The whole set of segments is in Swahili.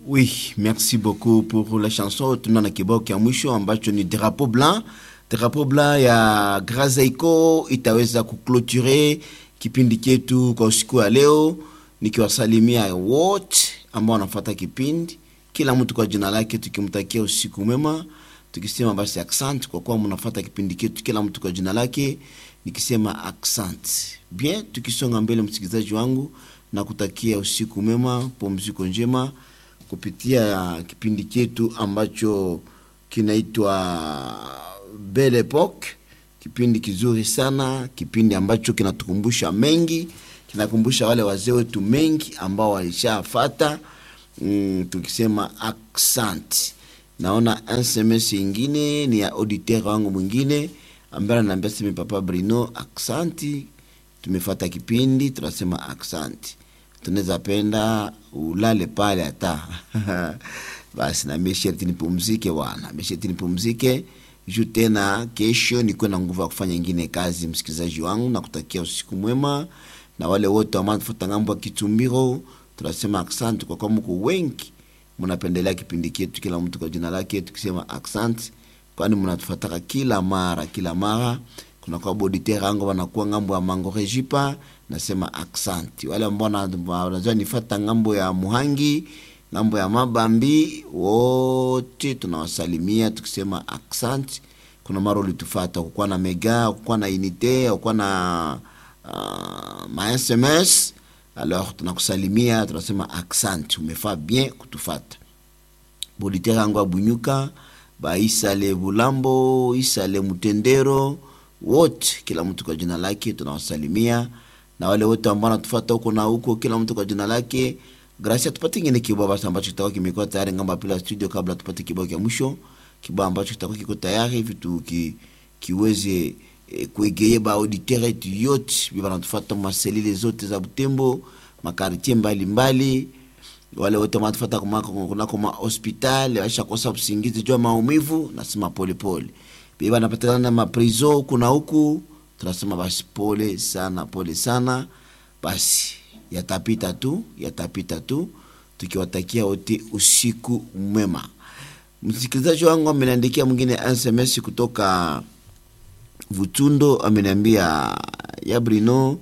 Oui, merci beaucoup pour la chanson. Tunaona kibao kia mwisho ambacho ni drapeau blanc. Drapeau blanc ya Grazeiko itaweza kuclôturer kipindi chetu kwa usiku wa leo, nikiwasalimia wote ambao wanafuata kipindi, kila mtu kwa jina lake, tukimtakia usiku mwema, tukisema basi accent kwa kuwa mnafuata kipindi chetu, kila mtu kwa jina lake, nikisema accent. Bien, tukisonga mbele, msikilizaji wangu, na kutakia usiku mwema, pumziko njema kupitia kipindi chetu ambacho kinaitwa Belle Epoque, kipindi kizuri sana, kipindi ambacho kinatukumbusha mengi, kinakumbusha wale wazee wetu mengi ambao walishafata mm, tukisema accent. Naona SMS ingine ni ya auditeur wangu mwingine ambaye ananiambia sema papa Bruno, accent tumefata kipindi tunasema accent tunaweza penda ulale pale hata basi na mimi sherti nipumzike bwana, mimi sherti nipumzike juu tena kesho nikuwe na nguvu ya kufanya ingine kazi. Msikilizaji wangu, na kutakia usiku mwema, na wale wote ambao tufuata ngambo ya Kitumbiro, tunasema asante kwa kuwa mko wengi mnapendelea kipindi chetu, kila mtu kwa jina lake, tukisema asante, kwani mnatufuataka kila mara kila mara kuna kwa boditere yangu wanakuwa ngambo ya mango rejipa, nasema aksanti. Wale ambao wanajua nifata ngambo ya Muhangi, ngambo ya Mabambi, wote tunawasalimia tukisema aksanti. Kuna mara ulitufata kukuwa na mega, kukuwa na unité, kukuwa na uh, ma SMS, alors tunakusalimia tunasema aksanti, umefaa bien kutufata. Boditere yangu abunyuka ba Isale Bulambo, Isale Mutendero wote kila mtu kwa jina lake tunawasalimia, na wale wote ambao wanatufuata huko na huko, kila mtu kwa jina lake. Gracia, tupate ingine kibao basi ambacho kitakuwa kimekuwa tayari ngamba pila studio, kabla tupate kibao cha mwisho, kibao ambacho kitakuwa kiko tayari hivi tu ki, kiweze eh, kuegeye ba auditeur yetu yote biba wanatufuata maselile zote za Butembo, makartie mbalimbali wale wote wanatufuata kunako ma hospitali waisha kosa usingizi jua maumivu, nasema pole pole biba napatikana na maprizo huku na huku, tunasema basi pole sana, pole sana. Basi yatapita tu, yatapita tu, tukiwatakia wote usiku mwema. Msikilizaji wangu ameniandikia mwingine SMS kutoka Vutundo, ameniambia ya Brino,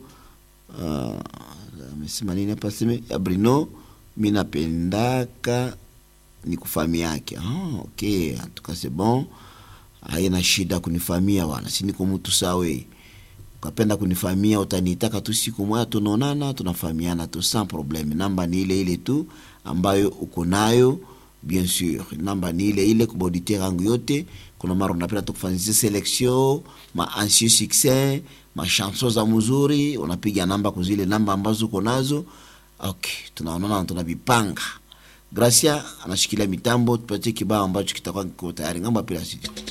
amesema uh, nini hapa? Seme ya Brino, mi napendaka ni kufami yake. Ah, okay, tukase bon haina shida kunifamia bwana, si niko mtu sawe. Ukapenda kunifamia utanitaka tu, siku moja tunaonana, tunafahamiana tu sans probleme. Namba ni ile ile tu ambayo uko nayo, bien sûr, namba ni ile ile kwa auditeur yangu yote. Kuna mara unapenda tukufanyia selection ma ancien succès ma chanson za mzuri, unapiga namba kuzile namba ambazo uko nazo. Okay, tunaonana tunavipanga. Gracia anashikilia mitambo, tupatie kibao ambacho kitakuwa kiko tayari ngamba pila sisi